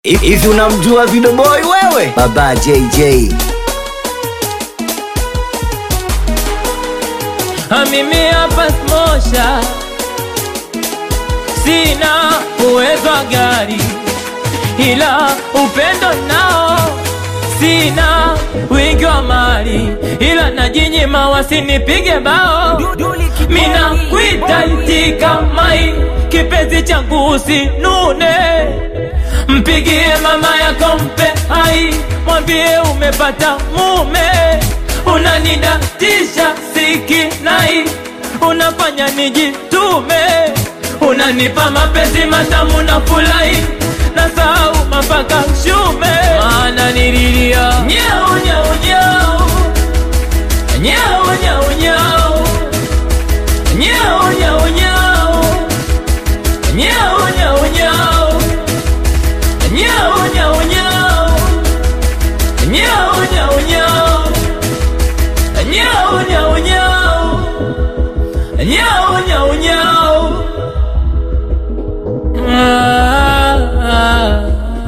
Hivi unamjua Video Boy wewe? Baba JJ. Ha, mimi hapa smosha, sina uwezo wa gari, ila upendo nao sina wingi wa mali, ila najinyima wasinipige bao. Mina kwita itika mai, kipenzi changu usinune, mpigie mama yako mpe hai, mwambie umepata mume unanidatisha sikinai, unafanya nijitume, unanipa mapenzi matamu na furahi na sahau mapaka shume, maana nililia nyau nyau nyau nyau nyau nyau nyau nyau nyau nyau nyau nyau nyau nyau nyau nyau nyau nyau Nyau, nyau, nyau. Nyau, nyau, nyau. Ah, ah,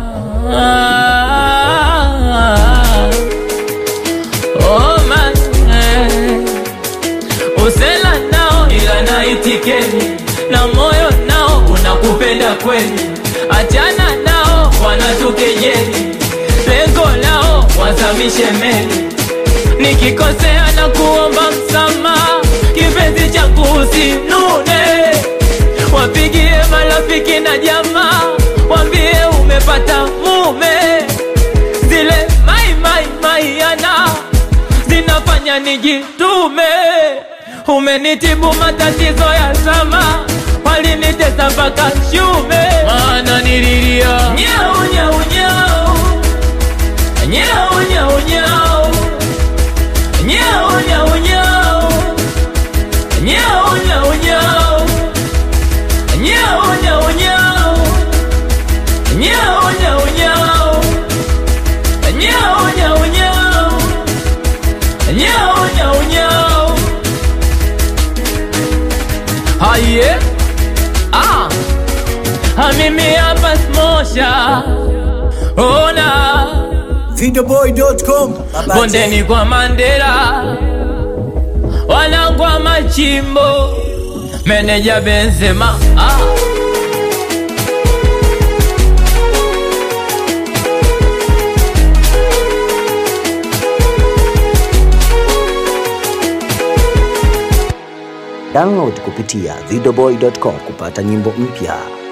ah. Oh, man, eh. Usela nao ila naitikeni na moyo nao unakupenda kweli, achana nao wanatukejeli, lengo lao wazamishe meli nikikosea na kuomba msamaha, kipenzi changu usinune, wapigie marafiki na jamaa, wambie umepata mume. Zile mai mai mai yana zinafanya nijitume, umenitibu matatizo ya zama, walinitesa mpaka shume, maana nililia nyau nyau nyau nyau nyau nyau Nyau, nyau, nyau. Nyau, nyau, nyau. Nyau, nyau, nyau. Nyau, nyau, nyau. Nyau, nyau, nyau. Nyau, nyau, nyau. Haye. Ah. Ha, mimi hapa smosha. Ona Videoboy.com. Baba bondeni kwa Mandela, wanangwa machimbo, meneja Benzema ah. Download kupitia videoboy.com kupata nyimbo mpya.